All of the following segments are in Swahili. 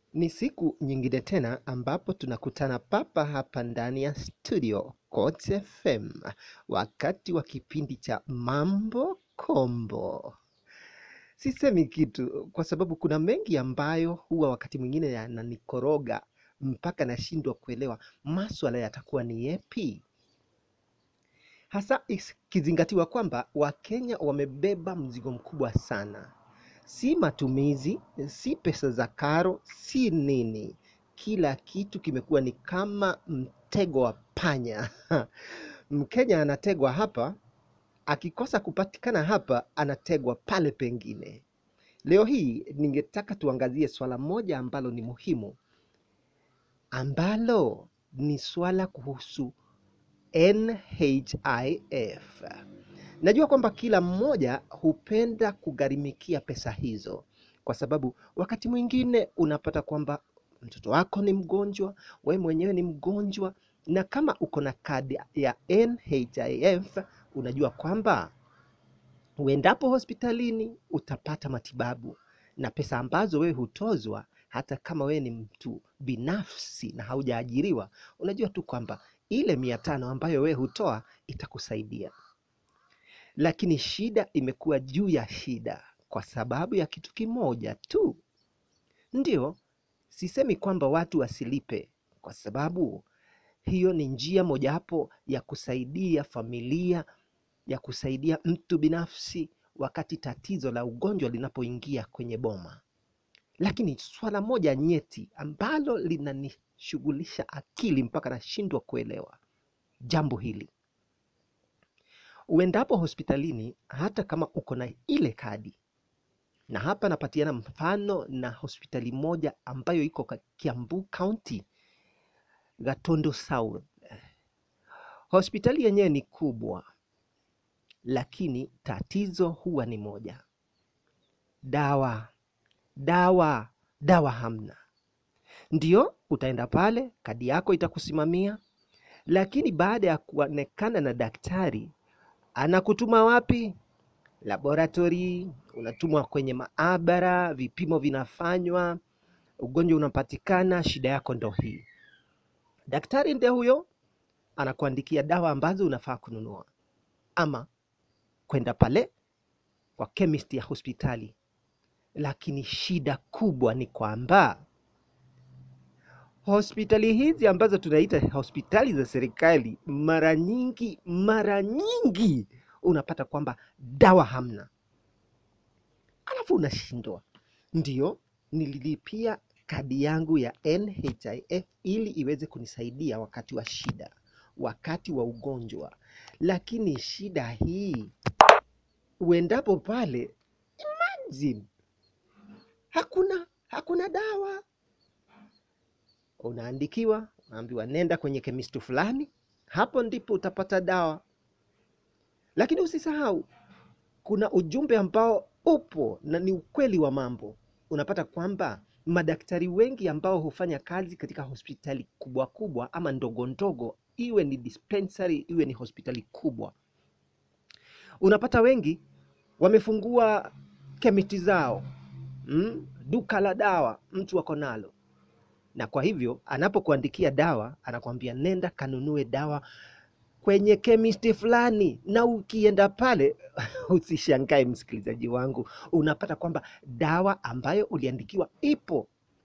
Ni siku nyingine tena ambapo tunakutana papa hapa ndani ya studio Coach FM wakati wa kipindi cha Mambo Kombo. Sisemi kitu kwa sababu kuna mengi ambayo huwa wakati mwingine yananikoroga mpaka nashindwa kuelewa maswala yatakuwa ni yepi, hasa ikizingatiwa kwamba Wakenya wamebeba mzigo mkubwa sana si matumizi, si pesa za karo, si nini. Kila kitu kimekuwa ni kama mtego wa panya. Mkenya anategwa hapa, akikosa kupatikana hapa, anategwa pale pengine. Leo hii ningetaka tuangazie swala moja ambalo ni muhimu, ambalo ni swala kuhusu NHIF. Najua kwamba kila mmoja hupenda kugharimikia pesa hizo, kwa sababu wakati mwingine unapata kwamba mtoto wako ni mgonjwa, we mwenyewe ni mgonjwa, na kama uko na kadi ya NHIF unajua kwamba uendapo hospitalini utapata matibabu na pesa ambazo wewe hutozwa, hata kama wewe ni mtu binafsi na haujaajiriwa, unajua tu kwamba ile mia tano ambayo wewe hutoa itakusaidia lakini shida imekuwa juu ya shida kwa sababu ya kitu kimoja tu. Ndio, sisemi kwamba watu wasilipe, kwa sababu hiyo ni njia mojawapo ya kusaidia familia, ya kusaidia mtu binafsi wakati tatizo la ugonjwa linapoingia kwenye boma. Lakini swala moja nyeti ambalo linanishughulisha akili mpaka nashindwa kuelewa jambo hili uendapo hospitalini hata kama uko na ile kadi, na hapa napatiana mfano na hospitali moja ambayo iko ka- Kiambu County, Gatondo South. Hospitali yenyewe ni kubwa, lakini tatizo huwa ni moja: dawa, dawa, dawa hamna. Ndio utaenda pale, kadi yako itakusimamia, lakini baada ya kuonekana na daktari anakutuma wapi? Laboratory, unatumwa kwenye maabara, vipimo vinafanywa, ugonjwa unapatikana, shida yako ndo hii. Daktari ndio huyo anakuandikia dawa ambazo unafaa kununua, ama kwenda pale kwa chemist ya hospitali. Lakini shida kubwa ni kwamba hospitali hizi ambazo tunaita hospitali za serikali, mara nyingi mara nyingi unapata kwamba dawa hamna, alafu unashindwa. Ndio nililipia kadi yangu ya NHIF ili iweze kunisaidia wakati wa shida, wakati wa ugonjwa, lakini shida hii uendapo pale, imagine, hakuna hakuna dawa unaandikiwa, unaambiwa nenda kwenye kemisti fulani, hapo ndipo utapata dawa. Lakini usisahau kuna ujumbe ambao upo na ni ukweli wa mambo. Unapata kwamba madaktari wengi ambao hufanya kazi katika hospitali kubwa kubwa ama ndogo ndogo, iwe ni dispensary, iwe ni hospitali kubwa, unapata wengi wamefungua kemiti zao mm, duka la dawa mtu ako nalo na kwa hivyo anapokuandikia dawa anakuambia nenda kanunue dawa kwenye kemisti fulani, na ukienda pale usishangae msikilizaji wangu, unapata kwamba dawa ambayo uliandikiwa ipo.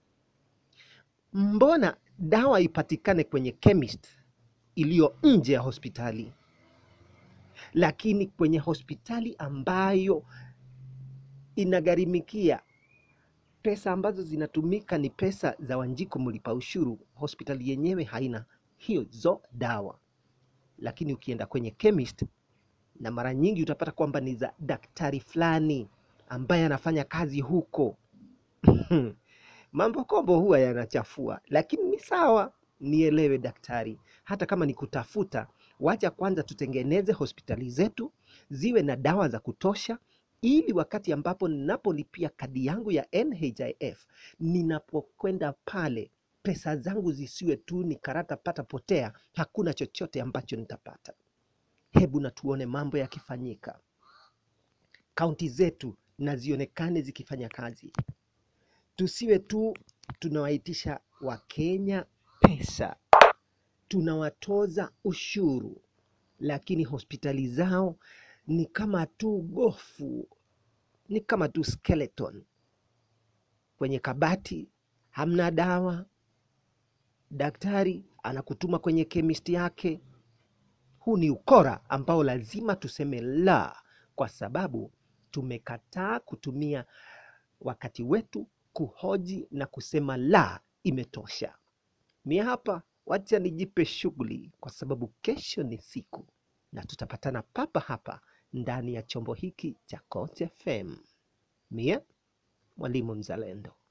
Mbona dawa ipatikane kwenye chemist iliyo nje ya hospitali, lakini kwenye hospitali ambayo inagharimikia pesa ambazo zinatumika ni pesa za Wanjiko mlipa ushuru, hospitali yenyewe haina hizo dawa. Lakini ukienda kwenye chemist, na mara nyingi utapata kwamba ni za daktari fulani ambaye anafanya kazi huko. Mambo kombo huwa yanachafua, lakini ni sawa, nielewe daktari, hata kama ni kutafuta, wacha kwanza tutengeneze hospitali zetu ziwe na dawa za kutosha ili wakati ambapo ninapolipia kadi yangu ya NHIF, ninapokwenda pale pesa zangu zisiwe tu ni karata pata potea, hakuna chochote ambacho nitapata. Hebu na tuone mambo yakifanyika, kaunti zetu na zionekane zikifanya kazi, tusiwe tu tunawaitisha Wakenya pesa, tunawatoza ushuru, lakini hospitali zao ni kama tu gofu, ni kama tu skeleton kwenye kabati, hamna dawa. Daktari anakutuma kwenye kemisti yake. Huu ni ukora ambao lazima tuseme la, kwa sababu tumekataa kutumia wakati wetu kuhoji na kusema la, imetosha. Mie hapa, wacha nijipe shughuli, kwa sababu kesho ni siku na tutapatana papa hapa ndani ya chombo hiki cha Coach FM. Mie mwalimu mzalendo.